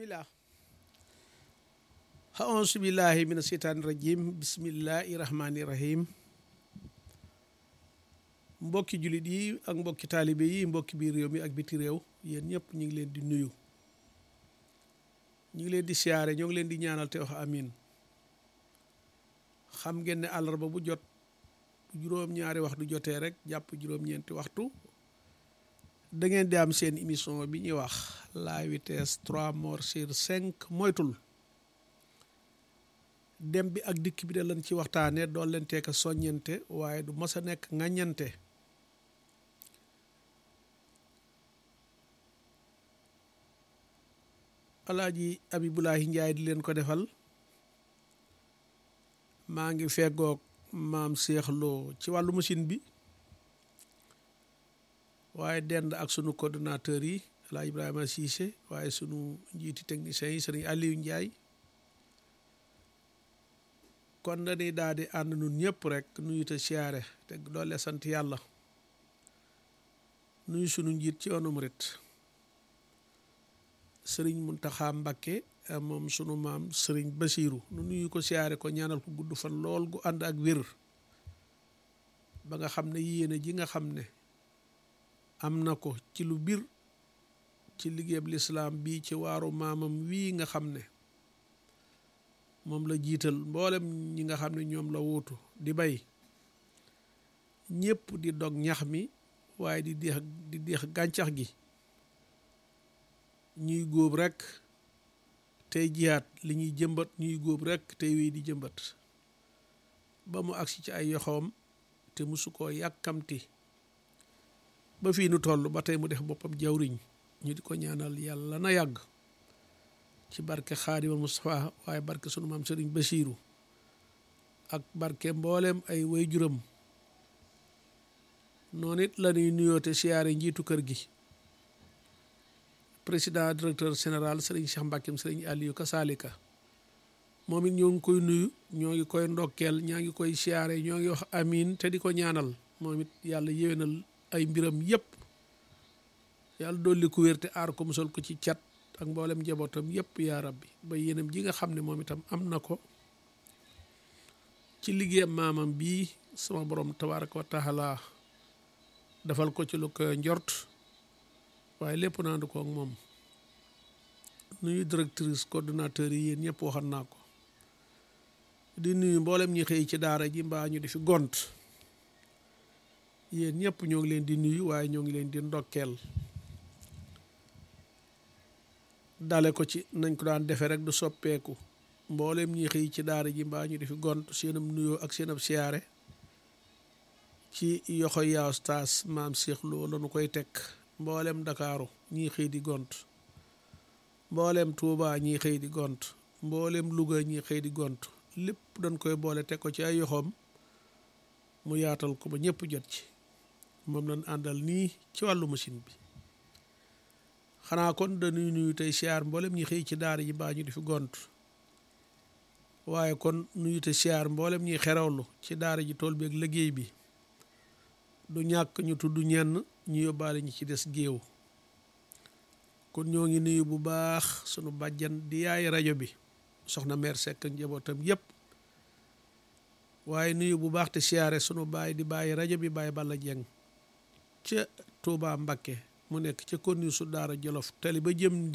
bismillah aousu billahi min asheytaani rajim bismillahi rahmaani rahim mbokki jullit yi ak mbokki taalibe yi mbokki biir réew mi ak biti réew yéen ñëpp ñu ngi leen di nuyu ñu ngi leen di siyaare ñoo ngi leen di ñaanal te wax amin xam ngeen ne àllarba bu jot juróom-ñaari waxtu jotee rek jàpp juróom-ñeenti waxtu da ngeen di am seen émission bi ñuy wax la vitesse trois morts sur cinq moytul dem bi ak dikk bi da lañ ci waxtaane doon leen teek a soññente waaye du mës a nekk ŋàññante alaaji abibulaahi njaay di leen ko defal maa ngi feggoog maam seexloo ci wàllu machine bi waaye dend ak sunu coordonnateur yi alaaji ibrahima siise waaye sunu njiiti technicien yi sëriñ aliou njaay kon dañuy daal di ànd nun ñëpp rek nuyu te siyaare te doole sant yàlla nuyu sunu njiit ci yoonu murit sëriñ Muntaxa Mbakke moom sunu maam sëriñ Basiiru nu nuyu ko siyaare ko ñaanal ko gudd fan lool gu ànd ak wér ba nga xam ne yéene ji nga xam ne am na ko ci lu bir ci liggéeyab lislaam bii ci waaru maamam wii nga xam ne moom la jiital mboolem ñi nga xam ne ñoom la wuutu di bay ñépp di dog ñax mi waaye di deex di deex gàncax gi ñuy góob rekk tey jiyaat li ñuy jëmbat ñuy góob rekk tey wéy di jëmbat ba mu agsi ci ay yoxoom te musu koo yàkkamti ba fii nu toll ba tey mu def boppam jawriñ ñu di ko ñaanal yàlla na yàgg ci barke xaadimal Mustafa waaye barke sunu maam sëriñ Basiiru ak barke mboolem ay waajuram noonu it la ñuy nuyoote siyaare njiitu kër gi président directeur général sëriñ Cheikh Mbàkkim sëriñ Aliou Kasalika moom it ñoo ngi koy nuyu ñoo ngi koy ndokkeel ñaa ngi koy siyaare ñoo ngi wax amin te di ko ñaanal moom it yàlla yéwénal ay mbiram yépp yàlla dolli ku wér te aar ko musal ko ci cat ak mboolem njabootam yépp yaa rabbi ba yéenam ji nga xam ne moom itam am na ko ci liggéeyam maamam bii sama borom tabaraka wa taala defal ko ci lu ko njort waaye lépp naandu ko ak moom nuyu directrice coordonnateur yi yéen ñëpp waxan naa ko di nuyu mboolem ñi xëy ci daara ji mbaa ñu di fi gont yéen ñëpp ñoo ngi leen di nuyu waaye ñoo ngi leen di ndokkeel dale ko ci nañ ko daan defee rek du soppeeku mboolem ñi xëy ci daara ji mbaa ñu di fi gont seenam nuyoo ak seenam siyaare ci yoxo yaa ustaas maam Cheikh Lo la nu koy teg mboolem Ndakaaru ñii xëy di gont mboolem Tuuba ñii xëy di gont mboolem Luga ñii xëy di gont lépp dañ koy boole teg ko ci ay yoxoom mu yaatal ko ba ñëpp jot ci moom lañ àndal nii ci wàllu machine bi xanaa kon dañuy nuyu tey siyaar mboolem ñi xëy ci daara ji mbaa ñu di fi gont waaye kon nuyu te siyaar mboolem ñi xerawlu ci daara ji tool bi ak liggéey bi du ñàkk ñu tudd ñenn ñu yóbbaale ñi ci des géew kon ñoo ngi nuyu bu baax sunu bàjjan di yaay rajo bi soxna meer sekk njabootam yépp waaye nuyu bu baax te siyaare sunu baay di bàyyi rajo bi bàyyi balla jeng ca Tuuba Mbakke mu nekk ca konni su daara Jolof tali ba jëm